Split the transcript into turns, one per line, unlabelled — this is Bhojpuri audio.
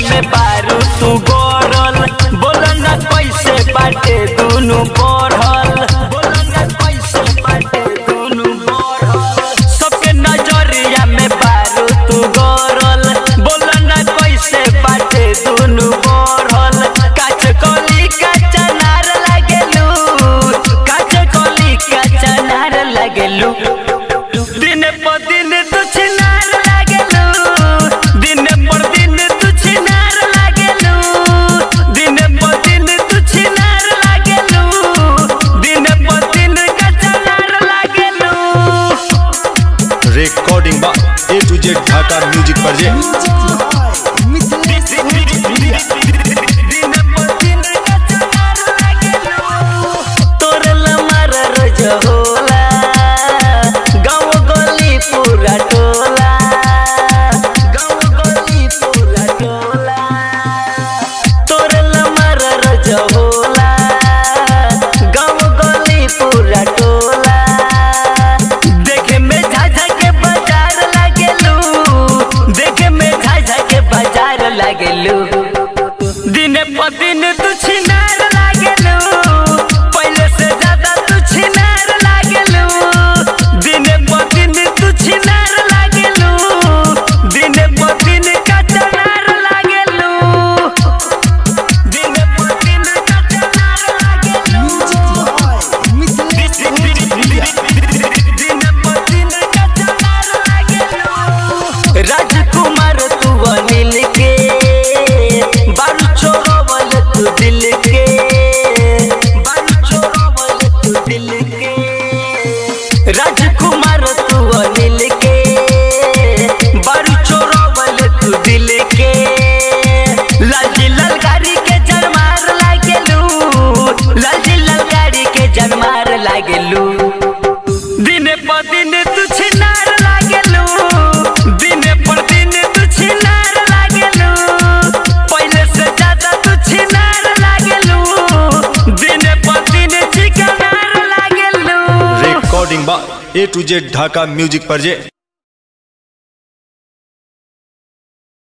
में बारू तू गोरल बोल न कैसे बाटे दुनु बढ़ल बोल न कैसे बाटे दुनु बढ़ल सबके नजरिया में बारू तू गोरल बोल न कैसे बाटे दुनु बढ़ल काच कली काचा नार लागेलू काच कली काचा नार लागेलू दिन पर दिन तू छिनार लागेलू दिन पर दिन तू छिनार लागेलू दिन पर दिन तू छिनार लागेलू दिन पर दिन काचा नार लागेलू
रिकॉर्डिंग बा A to Z Dhaka music पर जे
देखे में झाझा के बाजार लागेलू देखे में झाझा के बाजार लागेलू दिन प दिन तू छिनार लागेलू पहले से ज्यादा तू छिनार लागेलू दिन प दिन तू छिनार लागेलू दिन प दिन कचनार लागेलू दिन प दिन कचनार लागेलू राजकुमार तू अनिल के बारू चोरवल तू दिल के बारू चोरवल तू दिल के राजकुमार तू अनिल के बारू चोरवल तू दिल के लालजी लाल गाड़ी के जरमार लागेलू लालजी लाल गाड़ी के जरमार लागेलू दिन पर दिन तू छिनार लागेलू दिन पर दिन तू छिनार लागेलू पहले से ज्यादा तू छिनार लागेलू दिन पर दिन चिकनार लागेलू
रिकॉर्डिंग बा A to Z Dhaka music पर जे